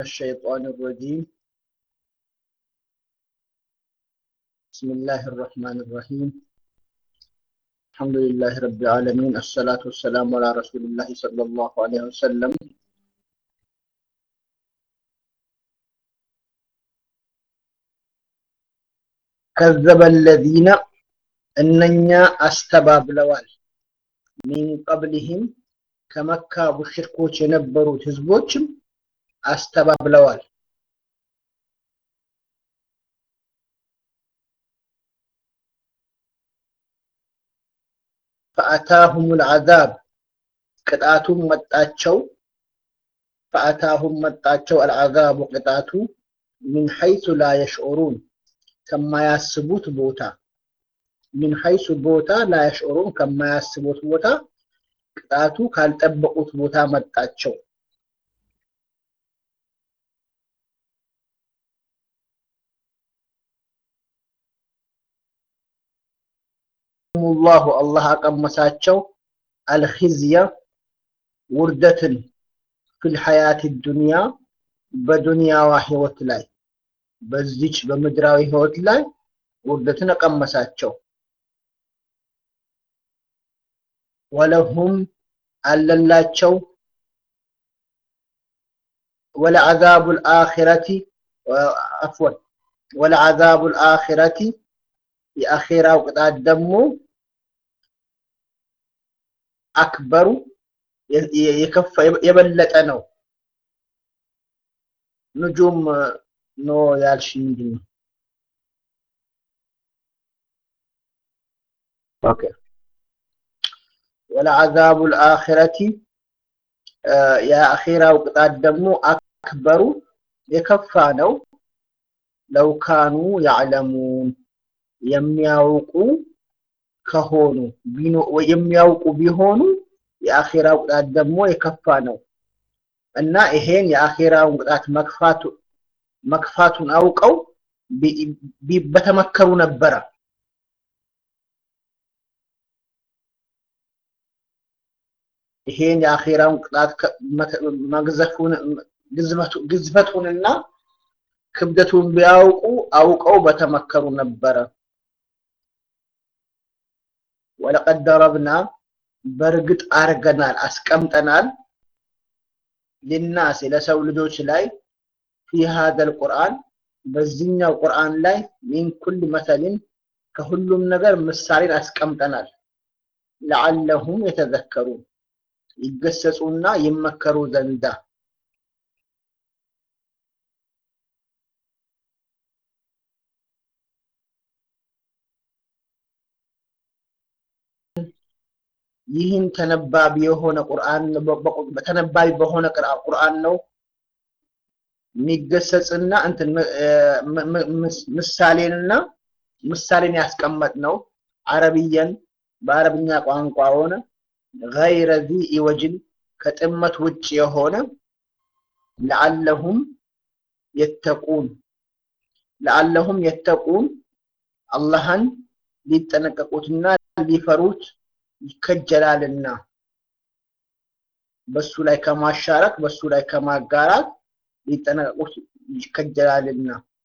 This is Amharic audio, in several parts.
الشيطان الرجيم بسم الله الرحمن الرحيم الحمد لله رب العالمين الصلاة والسلام على رسول الله صلى الله عليه وسلم كذب الذين እነኛ አስተባብለዋል ሚን ቀብሊህም ከመካ ሙሽሪኮች የነበሩት ህዝቦችም አስተባብለዋል ፈአታሁም ልዓዛብ ቅጣቱም መጣቸው ፈአታሁም መጣቸው አልዓዛቡ ቅጣቱ ሚን ሐይሱ ላ የሽዑሩን ከማያስቡት ቦታ ሚን ሐይሱ ቦታ ላ የሽዑሩን ከማያስቡት ቦታ ቅጣቱ ካልጠበቁት ቦታ መጣቸው ላሁ አላህ አቀመሳቸው አልኺዝየ ውርደትን ፊል ሐያት ዱንያ በዱንያዋ ህይወት ላይ በዚች በምድራዊ ህይወት ላይ ውርደትን አቀመሳቸው ወለሁም አለላቸው ወለዓዛቡ ልአኺረቲ አፍወን ወለዓዛቡ ልአኺረቲ የአኼራው ቅጣት ደግሞ አክበሩ የከፋ የበለጠ ነው ንጁም ኖ ያልሽ ምንድን ነው ኦኬ ወለዓዛቡ ልአኺረቲ የአኼራው ቅጣት ደግሞ አክበሩ የከፋ ነው ለው ካኑ ያዕለሙን የሚያውቁ ከሆኑ የሚያውቁ ቢሆኑ የአኼራው ቅጣት ደግሞ የከፋ ነው እና ይሄን የአኼራውን ቅጣት መክፋቱ መክፋቱን አውቀው በተመከሩ ነበረ ይሄን የአኼራውን ቅጣት መግዘፉን ግዝፈቱንና ክብደቱን ቢያውቁ አውቀው በተመከሩ ነበረ ወለቀድ ደረብና በእርግጥ አርገናል አስቀምጠናል ሊናስ ለሰው ልጆች ላይ ፊ ሀደል ቁርአን በዚህኛው ቁርአን ላይ ሚን ኩል መሰልን ከሁሉም ነገር ምሳሌን አስቀምጠናል ለዓለሁም የተዘከሩ ይገሰጹና ይመከሩ ዘንዳ ይህን ተነባቢ የሆነ ቁርአን ተነባቢ በሆነ ቁርአን ነው የሚገሰጽና እንትን ምሳሌንና ምሳሌን ያስቀመጥ ነው አረብየን በአረብኛ ቋንቋ ሆነ ገይረ ዚ ኢወጅን ከጥመት ውጭ የሆነ ለዓለሁም የተቁን ለዓለሁም የተቁን አላህን ሊጠነቀቁትና ሊፈሩት ይከጀላልና በሱ ላይ ከማሻረክ በሱ ላይ ከማጋራት ሊጠነቀቁት ይከጀላልና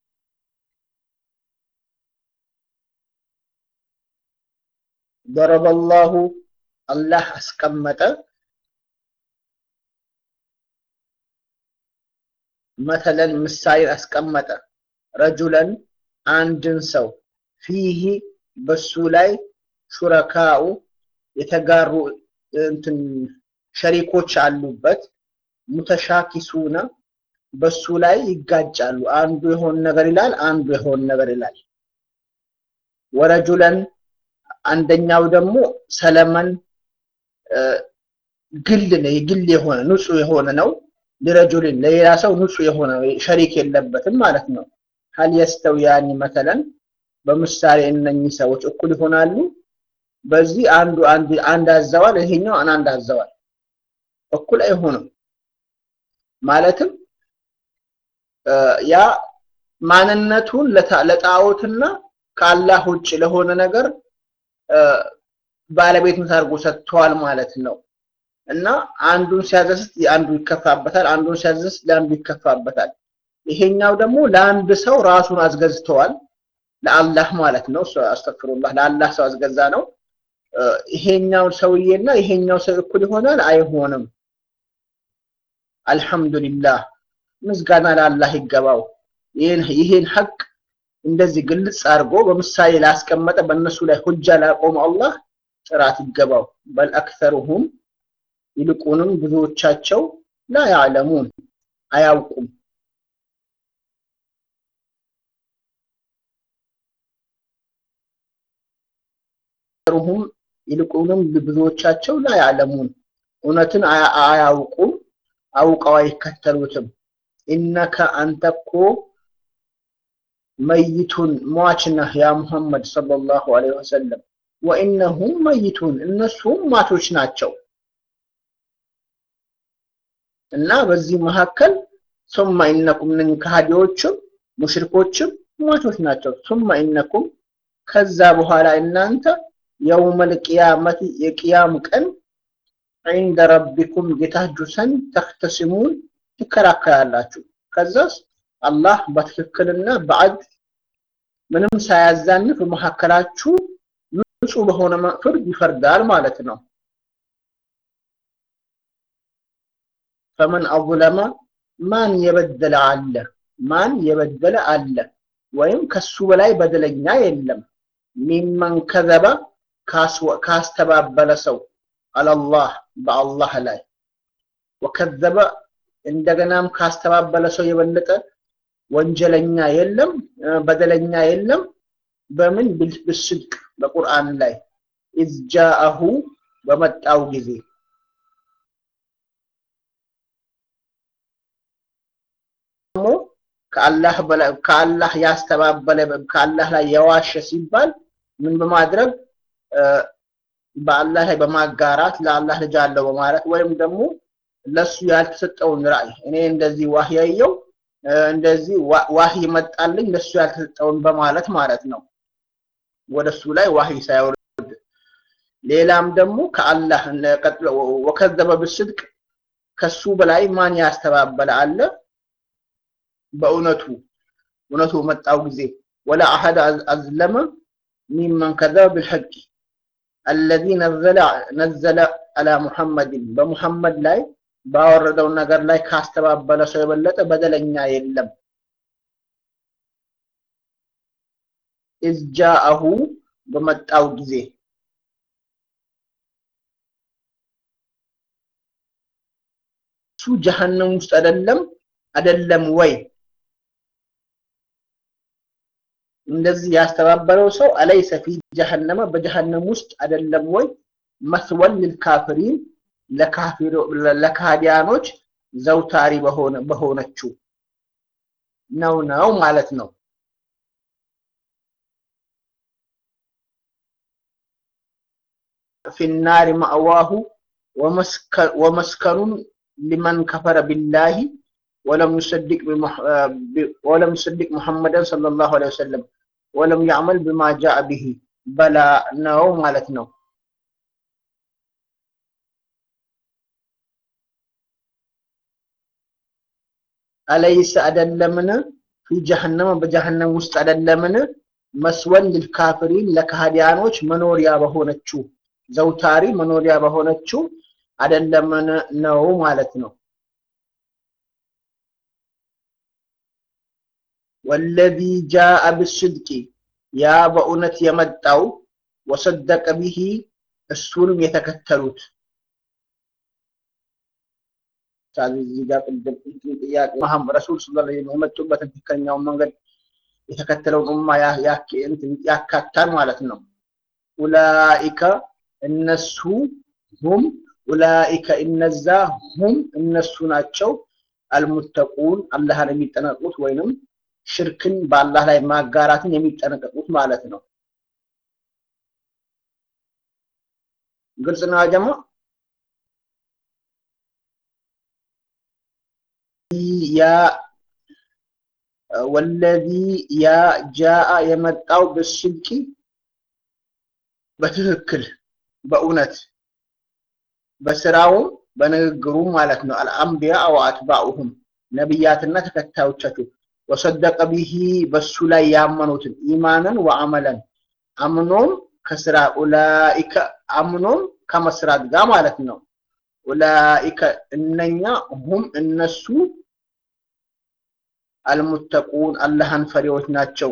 ደረበላሁ አላህ አስቀመጠ መተለን ምሳሌን አስቀመጠ ረጁለን አንድን ሰው ፊህ በሱ ላይ ሹረካኡ የተጋሩ እንትን ሸሪኮች አሉበት ሙተሻኪሱነ በሱ ላይ ይጋጫሉ አንዱ የሆን ነገር ይላል አንዱ የሆን ነገር ይላል ወረጁለን አንደኛው ደግሞ ሰለመን ግል ነው የግል የሆነ ንጹህ የሆነ ነው ለረጁልን ለሌላ ሰው ንጹህ የሆነ ሸሪክ የለበትም ማለት ነው ሀል የስተውያኒ መተለን በምሳሌ እነኚህ ሰዎች እኩል ይሆናሉ በዚህ አንዱ አንድ አንድ አዘዋል ይሄኛው አንድ አዘዋል እኩል አይሆንም ማለትም ያ ማንነቱን ለጣዖትና ከአላህ ውጭ ለሆነ ነገር ባለቤትነት አድርጎ ሰጥተዋል ማለት ነው እና አንዱን ሲያዘስት አንዱ ይከፋበታል፣ አንዱን ሲያዘስት ለአንዱ ይከፋበታል። ይሄኛው ደግሞ ለአንድ ሰው ራሱን አስገዝተዋል፣ ለአላህ ማለት ነው። አስተፍሩላህ ለአላህ ሰው አስገዛ ነው። ይሄኛው ሰውዬና ይሄኛው ሰው እኩል ይሆናል? አይሆንም። አልሐምዱሊላህ ምስጋና ለአላህ ይገባው። ይህን ይህን ሐቅ እንደዚህ ግልጽ አድርጎ በምሳሌ ላስቀመጠ በእነሱ ላይ ሁጃ ላቆመ አላህ ጥራት ይገባው። በል አክተሩሁም ይልቁንም ብዙዎቻቸው ላ ያዕለሙን አያውቁም። አክተሩሁም ይልቁንም ብዙዎቻቸው ላ ያዕለሙን እውነትን አያውቁም፣ አውቀው አይከተሉትም። ኢነከ አንተ እኮ መይቱን ሟች ነህ ያ ሙሐመድ ሰለላሁ ዐለይሂ ወሰለም ወኢነሁም መይቱን እነሱም ሟቾች ናቸው። እና በዚህ መካከል ሱመ ኢነኩም ንን ከሃዲዎችም ሙሽሪኮችም ሟቾች ናቸው። ሱመ ኢነኩም ከዛ በኋላ እናንተ የውመል ቂያመቲ የቂያም ቀን ዒንደ ረቢኩም ጌታችሁ ዘንድ ተኽተሲሙን ትከራከራላችሁ። ከዛስ አላህ በትክክልና በዐድል ምንም ሳያዛንፍ በመካከላችሁ ንጹህ በሆነ ፍርድ ይፈርዳል ማለት ነው። ፈመን አظለመ ማን የበደለ አለ? ማን የበደለ አለ? ወይም ከሱ በላይ በደለኛ የለም። ሚመን ከዘበ ካስተባበለ ሰው አለላህ በአላህ ላይ ወከዘበ እንደገናም ካስተባበለ ሰው የበለጠ ወንጀለኛ የለም፣ በደለኛ የለም። በምን ብስድቅ በቁርአን ላይ ኢዝ ጃአሁ በመጣው ጊዜ ደግሞ ከአላህ በላይ ከአላህ ያስተባበለ ከአላህ ላይ የዋሸ ሲባል ምን በማድረግ በአላህ ላይ በማጋራት ለአላህ ልጅ አለው በማለት ወይም ደግሞ ለሱ ያልተሰጠውን ራእይ እኔ እንደዚህ ዋህይ ያየው እንደዚህ ዋህይ መጣልኝ ለሱ ያልተሰጠውን በማለት ማለት ነው። ወደሱ ላይ ዋህይ ሳይወርድ ሌላም ደግሞ ከአላህ ወከዘበ ብስድቅ ከሱ በላይ ማን ያስተባበለ አለ? በእውነቱ እውነቱ መጣው ጊዜ ወላ አሐድ አዝለመ ሚመን ከዘበ ብልሐቅ አለዚ ነዘለ አላ ሙሐመድን በሙሐመድ ላይ ባወረደው ነገር ላይ ካስተባበለ ሰው የበለጠ በደለኛ የለም። ኢዝ ጃአሁ በመጣው ጊዜ እሱ ጀሀነም ውስጥ አይደለም አይደለም ወይ? እንደዚህ ያስተባበለው ሰው አለይሰ ፊ ጀሀነመ በጀሀነም ውስጥ አይደለም ወይ? መስወል ልልካፊሪን ለካዲያኖች ዘውታሪ በሆነ በሆነችው ነው ነው ማለት ነው። ፊናሪ ማእዋሁ ወመስከኑን ሊመን ከፈረ ቢላሂ ወለም ዩሰድቅ ወለም ዩሰድቅ ሙሐመደን ሰለላሁ ዐለይሂ ወሰለም ወለም ያዕመል ቢማ ጃአ ቢሂ በላ ነው ማለት ነው። አለይሰ አይደለምን ፊ ጀሀነመ በጀሀነም ውስጥ አይደለምን መስወን ልልካፊሪን ለካህዲያኖች መኖሪያ በሆነችው ዘውታሪ መኖሪያ በሆነችው አይደለምን ነው ማለት ነው። ወለዚ ጃአ ብስድቂ ያ በእውነት የመጣው ወሰደቀ ቢሂ እሱንም የተከተሉት እዚህ ጋር ቅድም ጥያቄ መሐመድ ረሱል ሰለላሁ ዐለይሂ ወሰለም የመጡበትን ትክክለኛውን መንገድ የተከተለውን ኡማ ያካታል ማለት ነው። ኡላኢከ እነሱ ሁም ኡላኢከ እነዛ ሁም እነሱ ናቸው አልሙተቁን አላህን የሚጠነቀቁት ወይንም ሽርክን በአላህ ላይ ማጋራትን የሚጠነቀቁት ማለት ነው። ግልጽ ነው ጀማ። ያ ወለዚ ያ ጃአ የመጣው ብስድቂ በትክክል በእውነት በስራውም በንግግሩም ማለት ነው። አልአንቢያ ወአትባኡሁም ነቢያትና ተከታዮቻቸው ወሰደቀ ቢሂ በሱ ላይ ያመኑትን ኢማንን ወአመለን አምኖም ከስራ ኡላኢከ አምኖም ከመስራት ጋር ማለት ነው። ኡላኢከ እነኛ ሁም እነሱ አልሙተቁን አላህን ፈሪዎች ናቸው።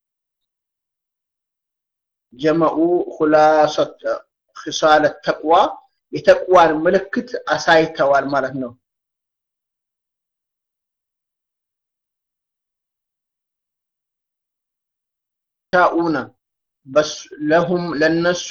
ጀመኡ ሁላሰት ኺሳለ ተቅዋ የተቅዋን ምልክት አሳይተዋል ማለት ነው። ሻኡነ ለሁም ለነሱ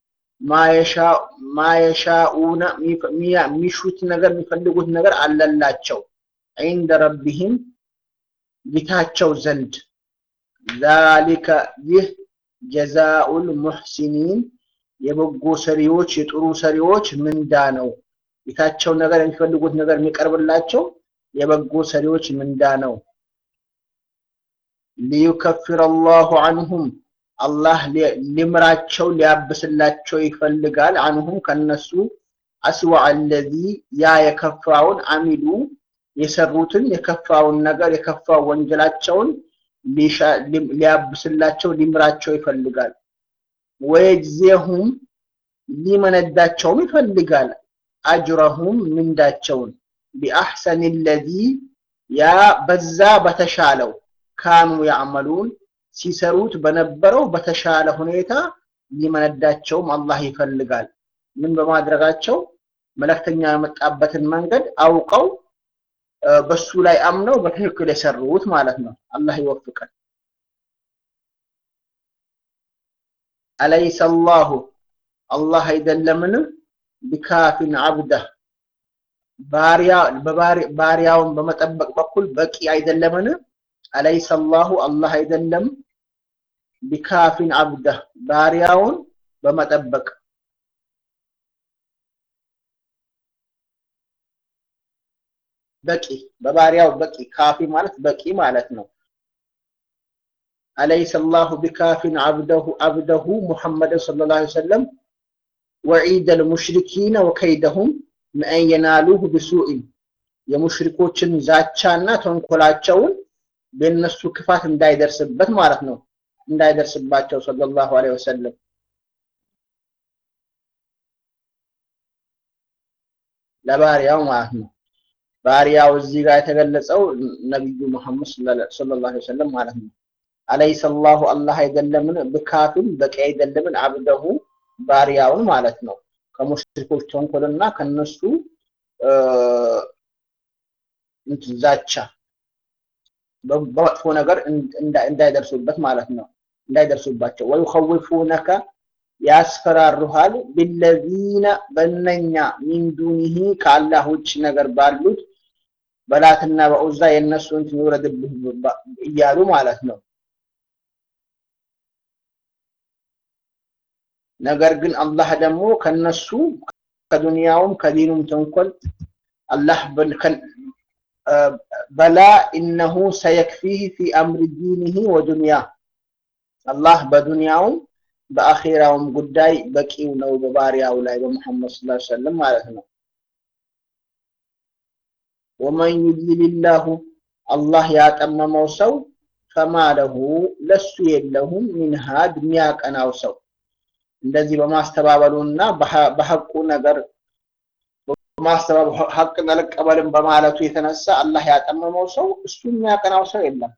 ማየሻኡነ የሚሹት ነገር የሚፈልጉት ነገር አለላቸው ዒንደ ረቢህም ጌታቸው ዘንድ ዛሊከ ይህ ጀዛኡል ሙሕሲኒን የበጎ ሰሪዎች የጥሩ ሰሪዎች ምንዳ ነው። ጌታቸው ነገር የሚፈልጉት ነገር የሚቀርብላቸው የበጎ ሰሪዎች ምንዳ ነው። ሊዩከፍር አላሁ አንሁም አላህ ሊምራቸው ሊያብስላቸው ይፈልጋል። አንሁም ከነሱ አስዋ አለዚ ያ የከፋውን አሚሉ የሰሩትን የከፋውን ነገር የከፋው ወንጀላቸውን ሊያብስላቸው ሊምራቸው ይፈልጋል። ወየጅዜሁም ሊመነዳቸውም ይፈልጋል። አጅረሁም ምንዳቸውን ቢአሕሰን ለዚ ያ በዛ በተሻለው ካኑ ያዕመሉን ሲሰሩት በነበረው በተሻለ ሁኔታ ሊመነዳቸውም አላህ ይፈልጋል። ምን በማድረጋቸው መልእክተኛ የመጣበትን መንገድ አውቀው በሱ ላይ አምነው በትክክል የሰሩት ማለት ነው። አላህ ይወፍቀን። አለይሰ አላሁ አላህ አይደለምን ቢካፊን አብደህ ባሪያውን በመጠበቅ በኩል በቂ አይደለምን? አለይሰ አላሁ አላህ አይደለም ቢካፊን አብደህ ባሪያውን በመጠበቅ በቂ በባሪያው በቂ ካፊ ማለት በቂ ማለት ነው። አለይሰ አላሁ ቢካፊን አብደሁ አብደሁ ሙሐመድን ሰለላሁ ዐለይሂ ወሰለም ወዒደ ልሙሽሪኪነ ወከይደሁም መአን የናሉሁ ቢሱኢን የሙሽሪኮችን ዛቻና ተንኮላቸውን በእነሱ ክፋት እንዳይደርስበት ማለት ነው እንዳይደርስባቸው ሰለላሁ ዐለይሂ ወሰለም ለባሪያው ማለት ነው። ባሪያው እዚህ ጋር የተገለጸው ነቢዩ መሐመድ ሰለላሁ ዐለይሂ ወሰለም ማለት ነው። አለይሰ አላሁ አላህ አይደለምን ብካፊን በቂ አይደለምን አብደሁ ባሪያውን ማለት ነው ከሙሽሪኮች ተንኮልና ከነሱ ዛቻ በመጥፎ ነገር እንዳይደርሱበት ማለት ነው እንዳይደርሱባቸው ወዩኸውፉነከ ያስፈራሩሃል ቢለዚነ በነኛ ሚን ዱኒሂ ከአላህ ውጭ ነገር ባሉት በላትና በዑዛ የእነሱ እንትን ይውረድብህ እያሉ ማለት ነው። ነገር ግን አላህ ደግሞ ከነሱ ከዱንያውም ከዲኑም ተንኮል አላህ በላ ኢነሁ ሰየክፊህ ፊ አምሪ ዲኒሂ ወዱንያ አላህ በዱንያውም በአኼራውም ጉዳይ በቂው ነው በባሪያው ላይ በሙሐመድ ሰለላሁ ዐለይሂ ወሰለም ማለት ነው። ወመን ዩድሊልላሁ አላህ ያጠመመው ሰው ፈማ ለሁ ለሱ የለሁም ሚን ሃድ የሚያቀናው ሰው እንደዚህ በማስተባበሉና በሐቁ ነገር በማስተባበሉ ሐቅን አልቀበልም በማለቱ የተነሳ አላህ ያጠመመው ሰው እሱ የሚያቀናው ሰው የለም።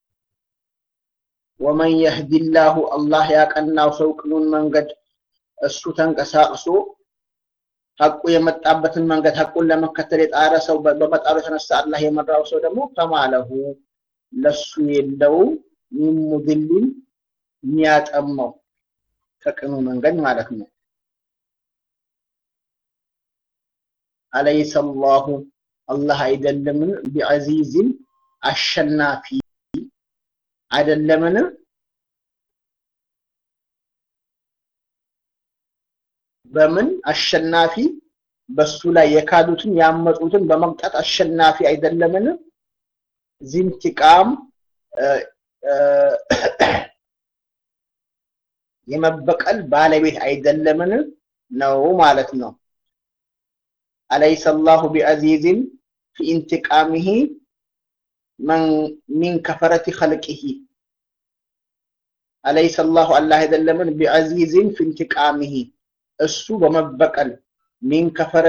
ወመን የህዲላሁ አላህ ያቀናው ሰው ቅኑን መንገድ እሱ ተንቀሳቅሶ ሐቁ የመጣበትን መንገድ ሐቁን ለመከተል የጣረ ሰው በመጣሩ የተነሳ አላህ የመራው ሰው ደግሞ ፈማለሁ ለሱ የለውም ሚን ሙድሊን የሚያጠመው ከቅኑ መንገድ ማለት ነው። አለይሰ አላሁ አላህ አይደለምን ቢዐዚዝን አሸናፊ አይደለምን በምን አሸናፊ በሱ ላይ የካዱትን ያመፁትን በመቅጣት አሸናፊ አይደለምን ዚንቲቃም የመበቀል ባለቤት አይደለምን ነው ማለት ነው። አለይሰ አላሁ ቢዐዚዝን ፊ ኢንቲቃሚሂ ሚን ከፈረቲ ኸልቂሂ አለይሰ አላሁ አላህ አይደለምን ቢዐዚዝን ፊ ኢንቲቃሚሂ እሱ በመበቀል ሚን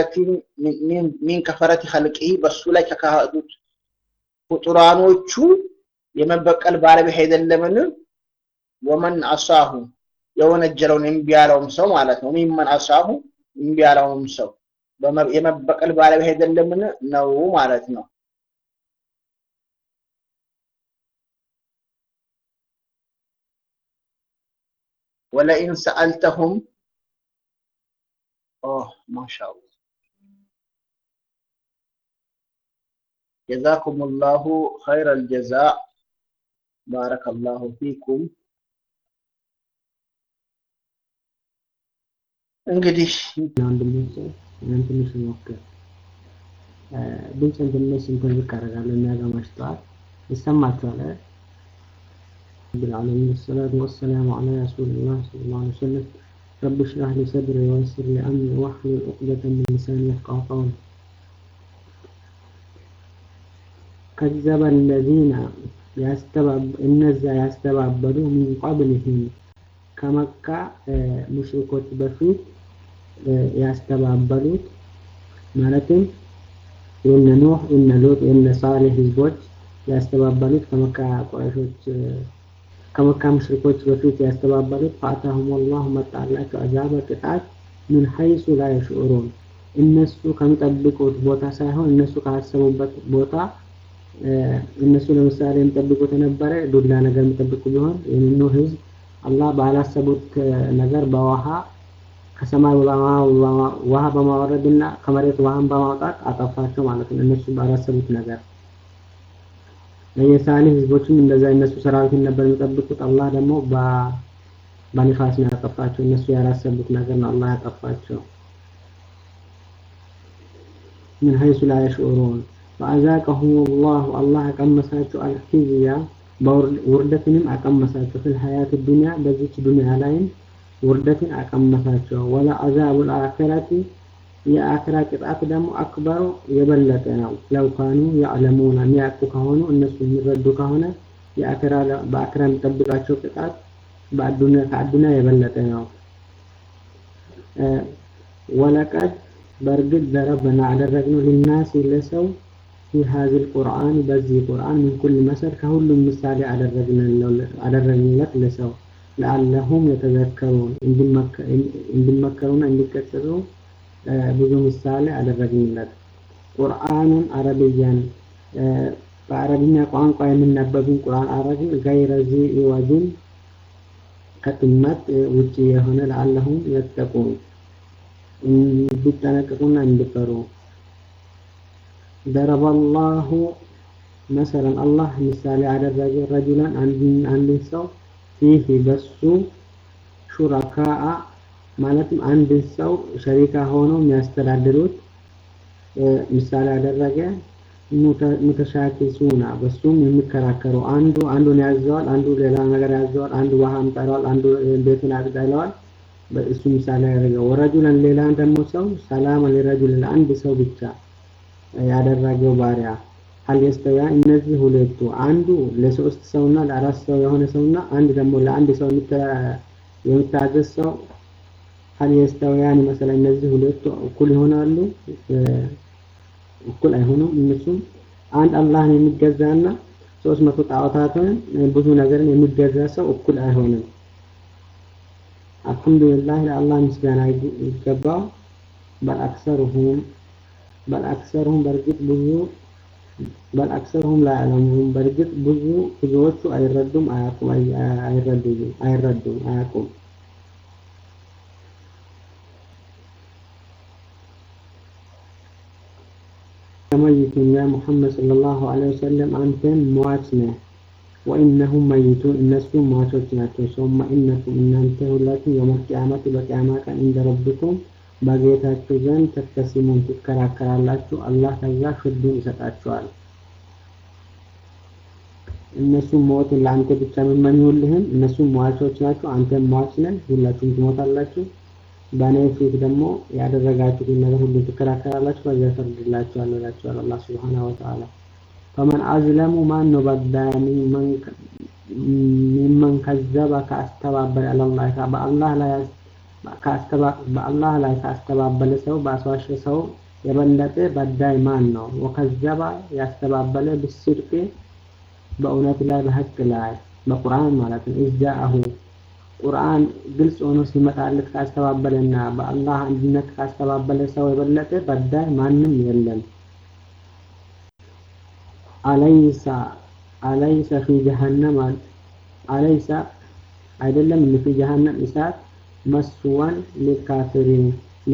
ከፈረቲ ኸልቂሂ በሱ ላይ ከካዱት ፍጡራኖቹ የመበቀል ባለቤት አይደለምን? ወመን አሳሁ የወነጀለውን እምቢ ያለውም ሰው ማለት ነው። ሚመን አሳሁ እምቢ ያለውም ሰው የመበቀል ባለቤት አይደለምን? ነው ማለት ነው። ወለኢን ሰአልተሁም ማሻአላህ ጀዛኩም ላሁ ኸይረል ጀዛ ባረከላሁ ፊኩም። እንግዲህ ትንሽ ሞክር ድምፅን ትንሽ እንትን ዝቅ አደርጋለሁ የሚያገማሽ ጠዋት ይሰማችኋል አይደል? بالعالمين الصلاة والسلام على رسول الله صلى الله عليه وسلم رب اشرح لي صدري ويسر لي أمري واحلل عقدة من لساني يفقهوا قولي كذب الذين يستبعب እነዛ ያስተባበሉ ሚን ቀብልህም ከመካ ሙሽሪኮች በፊት ያስተባበሉት ማለትም የነ ኑህ የነ ሉጥ የነ ሳሌህ ህዝቦች ያስተባበሉት ከመካ ቁረሾች ከመካ ሙሽሪኮች በፊት ያስተባበሉት ፈአታሁም ወላሁ መጣላቸው አዛበ ቅጣት ምን ሐይሱ ላ የሽዑሩን እነሱ ከሚጠብቁት ቦታ ሳይሆን እነሱ ካሰቡበት ቦታ እነሱ ለምሳሌ የሚጠብቁት የነበረ ዱላ ነገር የሚጠብቁ ቢሆን የኑህ ህዝብ አላህ ባላሰቡት ነገር በውሃ ከሰማይ ውሃ በማውረድና ከመሬት ውሃን በማውጣት አጠፋቸው ማለት ነው። እነሱ ባላሰቡት ነገር የሳሌህ ህዝቦችም እንደዛ እነሱ ሰራዊትን ነበር የሚጠብቁት። አላህ ደግሞ በንፋስ ነው ያጠፋቸው። እነሱ ያላሰቡት ነገር ነው አላህ ያጠፋቸው። ምን ሀይሱ ላ የሽዑሩን ፈአዛቀሁም ላሁ አላህ አቀመሳቸው አልኪዝያ ውርደትንም አቀመሳቸው ፊል ሀያት ዱንያ በዚች ዱንያ ላይም ውርደትን አቀመሳቸው። ወላ አዛቡል አኺረቲ የአኺራ ቅጣት ደግሞ አክበሩ የበለጠ ነው። ለው ካኑ ያዕለሙና የሚያውቁ ከሆኑ እነሱ የሚረዱ ከሆነ የአኺራ በአኺራ የሚጠብቃቸው ቅጣት በአዱንያ ከአዱንያ የበለጠ ነው። ወለቀድ በእርግጥ ዘረበና አደረግነው ሊናሲ ለሰው ፊ ሀዚል ቁርአን በዚህ ቁርአን ምን ኩል መሰል ከሁሉም ምሳሌ አደረግንለት ለሰው ለአለሁም የተዘከሩን እንዲመከሩና እንዲቀጥሉ ብዙ ምሳሌ አደረግንለት። ቁርአኑን አረብያን በአረብኛ ቋንቋ የሚነበብን ቁርአን አረግን ገይረ ዚ ወጅን ከጥመት ውጭ የሆነ ለአለሁም የተቁን እንዲጠነቅቁና እንዲፈሩ ضرب الله مثلا الله ምሳሌ አደረገ ረጁላን አንድን ሰው ፊህ በሱ ሹረካአ ማለትም አንድን ሰው ሸሪካ ሆነው የሚያስተዳድሩት ምሳሌ አደረገ። ሙተሻኪሱና በሱም የሚከራከሩ አንዱ አንዱን ያዘዋል፣ አንዱ ሌላ ነገር ያዘዋል፣ አንዱ ውሃ አምጠለዋል፣ አንዱ ቤቱን አጽዳ ይለዋል። እሱ ምሳሌ ያደረገ ወረጁለን ሌላን ደግሞ ሰው ሰላም ለረጁል ለአንድ ሰው ብቻ ያደረገው ባሪያ ሀል የስተያ እነዚህ ሁለቱ አንዱ ለሶስት ሰውና ለአራት ሰው የሆነ ሰውና አንድ ደግሞ ለአንድ ሰው የሚታዘዝ ሰው ሀል የስተውያን መሰለ እነዚህ ሁለቱ እኩል ይሆናሉ? እኩል አይሆኑም። እነሱም አንድ አላህን የሚገዛና ሶስት መቶ ጣዖታትን ብዙ ነገርን የሚገዛ ሰው እኩል አይሆንም። አልሐምዱሊላህ ለአላህ ምስጋና ይገባው። በልአክሰሩሁም በልአክሰሩሁም በእርግጥ ብዙ በልአክሰሩሁም ላ ያዕለሙን በእርግጥ ብዙ ብዙዎቹ አይረዱም፣ አያውቁም፣ አይረዱም፣ አይረዱም፣ አያውቁም። መይቱን ያ ሙሐመድ ሰለላሁ ዐለይሂ ወሰለም አንተን ሟች ነህ። ወኢነሁም መይቱን እነሱ ሟቾች ናቸው። ሱመ ኢነኩም እናንተ ሁላችሁም የውመል ቂያመቲ በቂያማ ቀን እንደ ረብኩም በጌታችሁ ዘንድ ተክተሲሙን ትከራከራላችሁ። አላህ ከዛ ፍርዱን ይሰጣችኋል። እነሱም ሞትን ለአንተ ብቻ የምመኙልህም እነሱም ሟቾች ናቸው፣ አንተም ሟች ነህ፣ ሁላችሁም ትሞታላችሁ። በእኔ ፊት ደግሞ ያደረጋችሁትን ነገር ሁሉ ትከራከራላችሁ፣ በዚያ እፈርድላችኋለሁ ይላችኋል አላህ ሱብሓነሁ ወተዓላ። ፈመን አዝለሙ ማን ነው በዳይ ሚመን ከዘበ ካስተባበለ አላህ በአላህ ላይ በአላህ ላይ ካስተባበለ ሰው በአስዋሸ ሰው የበለጠ በዳይ ማን ነው? ወከዘባ ያስተባበለ ብስድቅ በእውነት ላይ በሀቅ ላይ በቁርአን ማለት ነው። ኢጃአሁ ቁርአን ግልጽ ሆኖ ሲመጣለት ካስተባበለና በአላህ አንድነት ካስተባበለ ሰው የበለጠ በዳይ ማንም የለም። አለይሳ አለይሰ ፊ ጀሀነም አለይሳ አይደለም ፊ ጀሀነም እሳት መስዋን ሊካፊሪን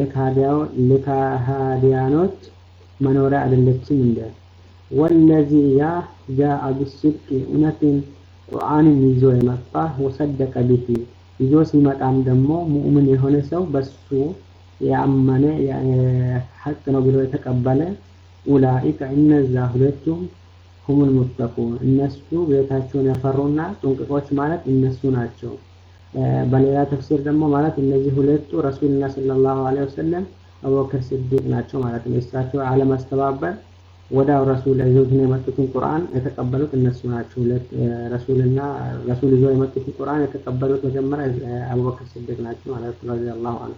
ለካሃዲያኖች መኖሪያ አይደለችም እንደ ወለዚ ያ ጃአ ቢስድቅ እውነትን ቁርአንን ይዞ የመጣ ወሰደቀ ቢሂ ይዞ ሲመጣም ደግሞ ሙእምን የሆነ ሰው በሱ ያመነ ሐቅ ነው ብሎ የተቀበለ ኡላኢከ እነዛ ሁለቱም ሁሙል ሙተቁን እነሱ ቤታቸውን ያፈሩና ጥንቅቆች ማለት እነሱ ናቸው። በሌላ ተፍሲር ደግሞ ማለት እነዚህ ሁለቱ ረሱልና ሰለላሁ ዐለይሂ ወሰለም አቡበክር ስዲቅ ናቸው ማለት ነው። እሳቸው አለማስተባበር ወዳው ረሱል ይዘውትን የመጡትን ቁርአን የተቀበሉት እነሱ ናቸው። ሁለት ረሱልና ረሱል ይዘው የመጡትን ቁርአን የተቀበሉት መጀመሪያ አቡበክር ስዲቅ ናቸው ማለት ነው ረዲየላሁ ዐንሁ።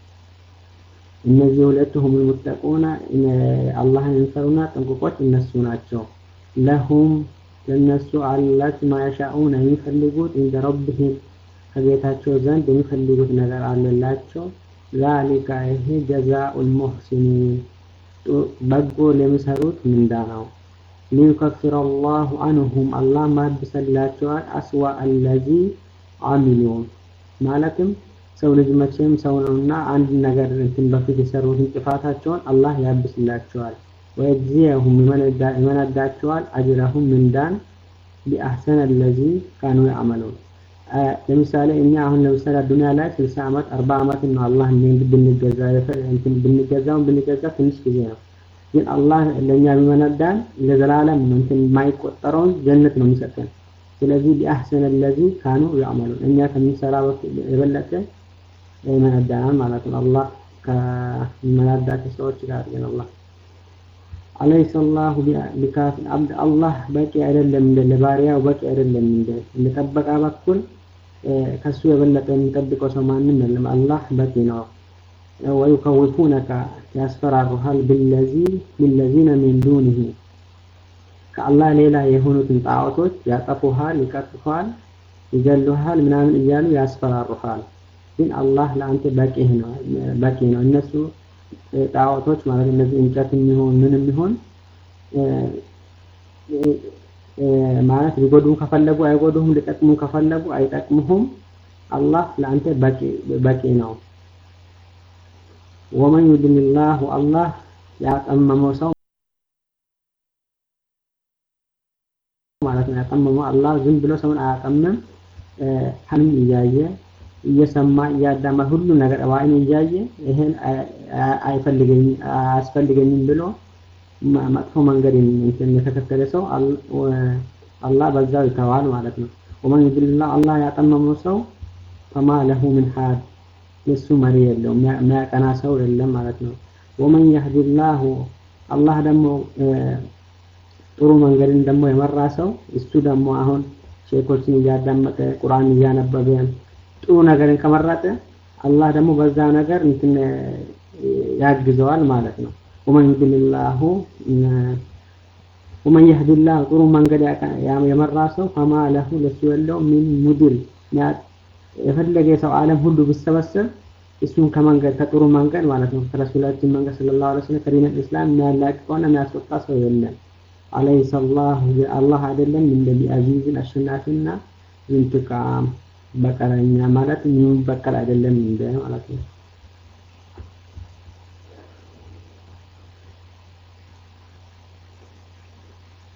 እነዚህ ሁለቱ ሁሙል ሙተቁና አላህን የሚፈሩና ጥንቁቆች እነሱ ናቸው። ለሁም ለነሱ አላት ማያሻኡን የሚፈልጉት እንደ ረብህም ከጌታቸው ዘንድ የሚፈልጉት ነገር አለላቸው። ዛሊካ ይሄ ጀዛኡል ሙህሲኒን በጎ ለሚሰሩት ምንዳ ነው። ሊዩከፍር አላሁ አንሁም አላህ ማብሰላቸዋል አስዋ አለዚ አሚሉ ማለትም ሰው ልጅ መቼም ሰው ነውና አንድ ነገር እንትን በፊት የሰሩትን ጥፋታቸውን አላህ ያብስላቸዋል። ወየጅዚየሁም ይመነዳቸዋል አጅረሁም ምንዳን ቢአሕሰን አለዚ ካኑ ያዕመሉን ለምሳሌ እኛ አሁን ለምሳሌ ዱንያ ላይ 60 ዓመት 40 ዓመት ነው አላህ ብንገዛ እንትን ብንገዛው ብንገዛ ትንሽ ጊዜ ነው። ግን አላህ ለኛ ቢመነዳን ለዘላለም ነው እንትን የማይቆጠረውን ጀነት ነው የሚሰጠን። ስለዚህ ቢአሕሰን አለዚ ካኑ ያዕመሉን እኛ ከምንሰራ የበለጠ ይመነዳናል ማለት ነው። አላህ ከመናዳቸው ሰዎች ጋር ግን አላህ አለይሰ አላሁ ቢካፊን አብድ አላህ በቂ አይደለም እንደ ለባሪያው በቂ አይደለም እንደ ለጠበቃ በኩል ከሱ የበለጠ የሚጠብቀው ሰው ማንም የለም። አላህ በቂ ነው። ወዩከውፉነከ ያስፈራሩሃል ብለዚ ቢለዚነ ሚን ዱኒሂ ከአላህ ሌላ የሆኑትን ጣዖቶች ያጠፉሃል፣ ይቀጥፉሃል፣ ይገሉሃል ምናምን እያሉ ያስፈራሩሃል። ግን አላህ ለአንተ በቂ ነው በቂ ነው። እነሱ ጣዖቶች ማለት እነዚህ እንጨት የሚሆን ምን የሚሆን ማለት ሊጎዱ ከፈለጉ አይጎዱህም፣ ሊጠቅሙ ከፈለጉ አይጠቅሙህም። አላህ ለአንተ በቂ በቂ ነው። ወመን ዩድልላሁ አላህ ያጠመመው ሰው ማለት ነው። ያጠመመው አላህ ዝም ብሎ ሰውን አያጠምም። ሐንም እያየ እየሰማ እያዳማ ሁሉ ነገር ዋይን እያየ ይሄን አይፈልገኝም አያስፈልገኝም ብሎ መጥፎ መንገድ እንትን የተከተለ ሰው አላህ በዛው ይተዋል ማለት ነው። ወመን ዩድልላህ አላህ ያጠመመው ሰው ፈማ ለሁ ምን ሀድ የሱ መሪ የለውም የሚያቀና ሰው የለም ማለት ነው። ወመን የህዲላሁ አላህ ደግሞ ጥሩ መንገድን ደግሞ የመራ ሰው እሱ ደግሞ አሁን ሼኮችን እያዳመጠ ቁርአን እያነበበ ጥሩ ነገርን ከመረጠ አላህ ደግሞ በዛ ነገር እንትን ያግዘዋል ማለት ነው። ወመን ዩድልላሁ ወመን የህዲላህ ጥሩ መንገድ የመራ ሰው ፈማ ለሁ ለሱ የለው ሚን ሙድል የፈለገ ሰው ዓለም ሁሉ ቢሰበሰብ እሱን ከመንገድ ከጥሩ መንገድ ማለት ነው ከረሱላችን መንገድ ሰለላሁ ዐለይሂ ወሰለም ከዲን እስላም የሚያላቅቀውና የሚያስወጣ ሰው የለም። አለይሰ አላህ አላህ አይደለም እንደ ቢአዚዝን አሸናፊና ዝንትቃም በቀለኛ ማለት የሚበቀል አይደለም እንደ ማለት ነው።